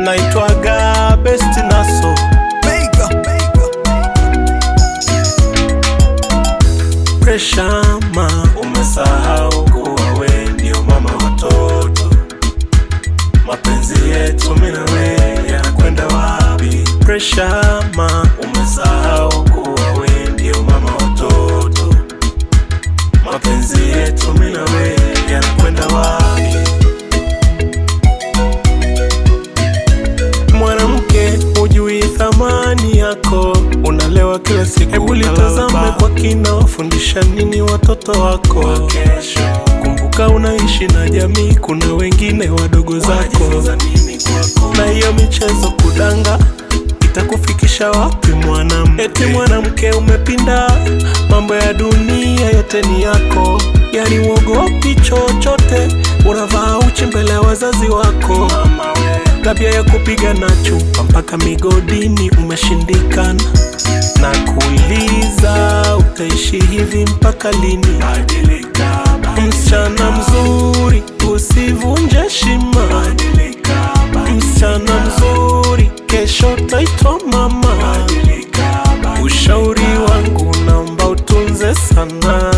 naitwaga Best Naso Pressure ma umesahau kuwa we ndio mama watoto mapenzi yetu mimi na wewe yanakwenda wapi Pressure ma umesahau kuwa we ndio mama watoto mapenzi yetu mimi na wewe yanakwenda wapi mwanamke hujui thamani yako unalewa kila siku hebu litazame kwa kina wafundisha nini watoto wako kumbuka unaishi na jamii kuna wengine wadogo zako na hiyo michezo kudanga itakufikisha wapi mwanamke eti mwanamke umepinda mambo ya dunia yote ni yako yani uogopi chochote unavaa uchi mbele ya wazazi wako tabia ya kupiga na chupa mpaka migodini umeshindikana na kuuliza utaishi hivi mpaka lini msichana mzuri usivunje shima msichana mzuri kesho taitwa mama ushauri wangu naomba utunze sana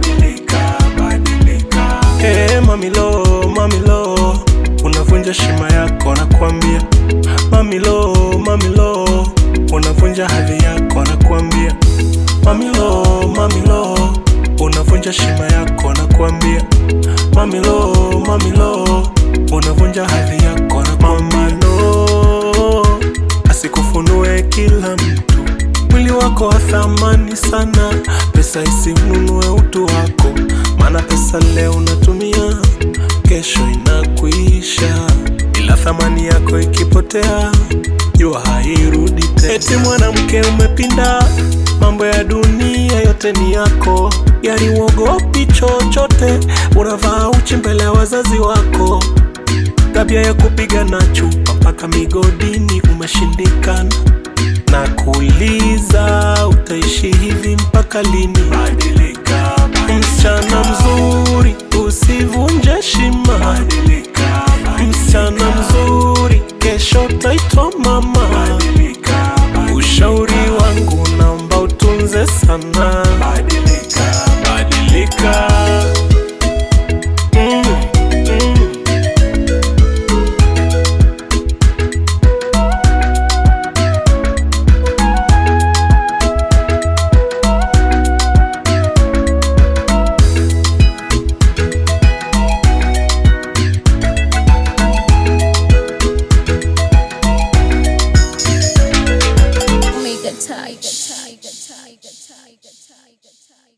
hey, mamilo mamilo unavunja shima yako nakwambia mamilo mamilo unavunja hadhi yako nakwambia mamilo mamilo unavunja shima yako nakwambia mamilo mamilo unavunja hadhi yako nakwambia no asikufunue kila mtu mwili wako wa thamani sana pesa isimnunue utu wako maana pesa leo unatumia kesho inakuisha ila thamani yako ikipotea jua hairudi tena eti mwanamke umepinda mambo ya dunia yote ni yako yani uogopi chochote unavaa uchi mbele ya wazazi wako tabia ya kupiga na chupa mpaka migodini umeshindikana na kuuliza utaishi hivi mpaka lini msichana mzuri usivunje shima msichana mzuri kesho taitwa mama ushauri wangu naomba utunze sana badilika mm, mm. Omega Tiger. Tiger, Tiger, Tiger, Tiger, Tiger.